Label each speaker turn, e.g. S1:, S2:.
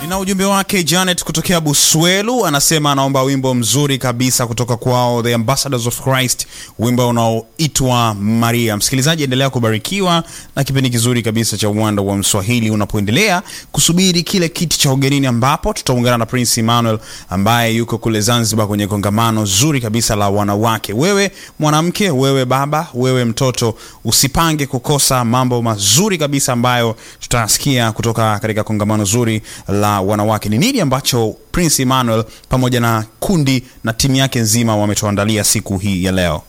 S1: na ujumbe wake Janet kutokea Buswelu, anasema anaomba wimbo mzuri kabisa kutoka kwao The Ambassadors of Christ, wimbo unaoitwa Maria. Msikilizaji, endelea kubarikiwa na kipindi kizuri kabisa cha uwanda wa Mswahili unapoendelea kusubiri kile kiti cha ugenini, ambapo tutaungana na Prince Emmanuel ambaye yuko kule Zanzibar kwenye kongamano zuri kabisa la wanawake. Wewe mwanamke, wewe baba, wewe mtoto, usipange kukosa mambo mazuri kabisa ambayo tutasikia kutoka katika kongamano zuri la wanawake. Ni nini ambacho Prince Emmanuel pamoja na kundi na timu yake nzima wametuandalia siku hii ya leo?